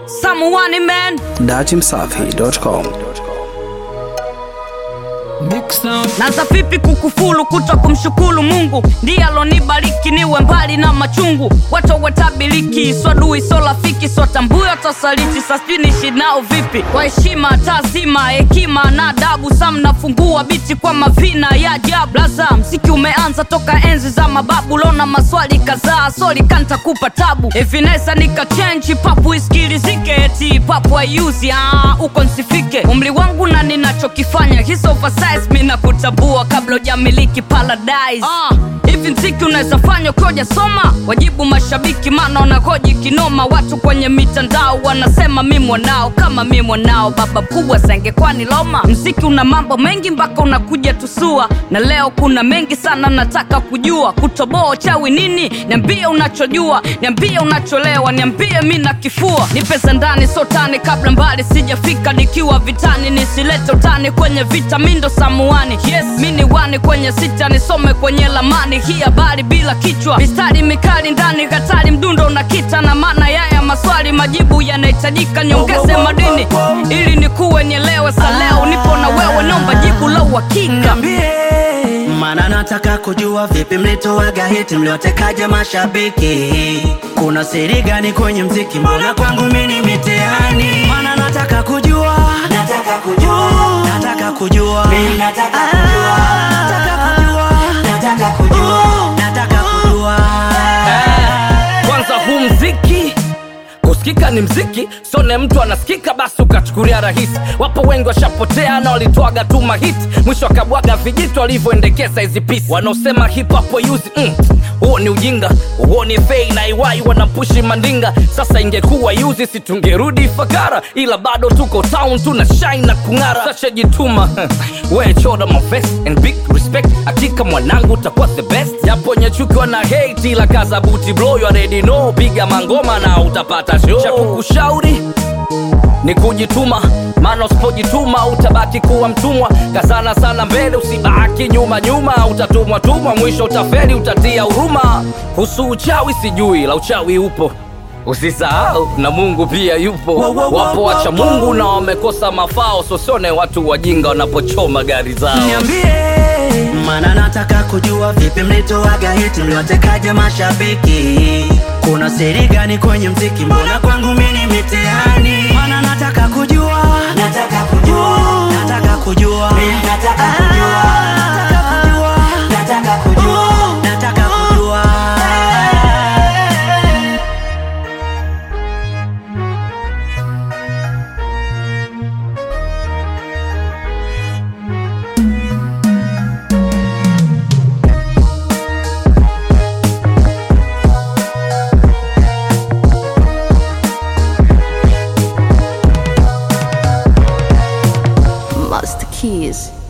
Samuani man datimsafi.com naza vipi kukufulu kuto kumshukuru mungu ndiye alonibariki niwe mbali na machungu watu watabiliki swadui so rafiki sotambuyo tosaliti sasijui nishi nao vipi kwa heshima tazima hekima na adabu sam nafungua biti kwa mavina ya ajabu laza mziki umeanza toka enzi za mababu lona maswali kadhaa soli kantakupa tabu evinesa nikachenji papu iskilizike eti papu ayuzi uko nsifike umri wangu na ninachokifanya hizo oversize mi nakutambua kabla ujamiliki paradise ah, hivi mziki unaweza fanya ukiwa soma wajibu mashabiki maana wanahoji kinoma watu kwenye mitandao wanasema mi mwanao kama mi mwanao baba mkubwa sangekuwa ni loma mziki una mambo mengi mpaka unakuja tusua na leo kuna mengi sana nataka kujua kutoboa uchawi nini niambie unachojua niambie unacholewa niambie mi na kifua nipesa ndani sotani kabla mbali sijafika nikiwa vitani nisilete utani kwenye vita mindo samuani yes mi ni wani kwenye sita nisome kwenye lamani hii habari bila kichwa mistari mikali ndani hatari mdundo na kita na maana yaya maswali majibu yanahitajika nyongeze madini ili nikuwe nielewe saleo nipo na wewe nomba jibu la uhakika mana nataka kujua vipi mlitoaga hiti mliotekaja mashabiki kuna siri gani kwenye mziki mbona kwangu mini mitihani mana nataka kujua nataka kujua nataka kujua nataka kujua nataka kujua nataka kujua nataka kujua kwanza huu mziki kusikika ni mziki sone mtu anasikika basi ukachukulia rahisi wapo wengi washapotea na walitwaga tu mahiti mwisho akabwaga vijito walivyoendekeza hizi pisi wanaosema hip hop yuzi mm, huo ni ujinga huo ni fei na iwai wanapushi mandinga sasa ingekuwa yuzi situngerudi fakara ila bado tuko town tuna shine na kung'ara sashajituma we choda mavest and big respect hakika mwanangu utakuwa the best japo nyechukiwa na hate ila kaza buti blow you already know piga mangoma na utapata show cha kukushauri ni kujituma maana usipojituma utabaki kuwa mtumwa kazana sana mbele usibaki nyuma nyuma utatumwa tumwa mwisho utaferi utatia huruma kuhusu uchawi sijui la uchawi upo usisahau na mungu pia yupo Wo, wo, wo, wapo wo, wacha wo. mungu na wamekosa mafao sosione watu wajinga wanapochoma gari zao niambie mana nataka kujua vipi mlitoaga hiti mliotekaja mashabiki kuna siri gani kwenye mziki mbona kwangu mini mitihani mana nataka kujua nataka kujua nataka kujua nataka kujua nataka kujua nataka kujua nataka kujua Master Keys.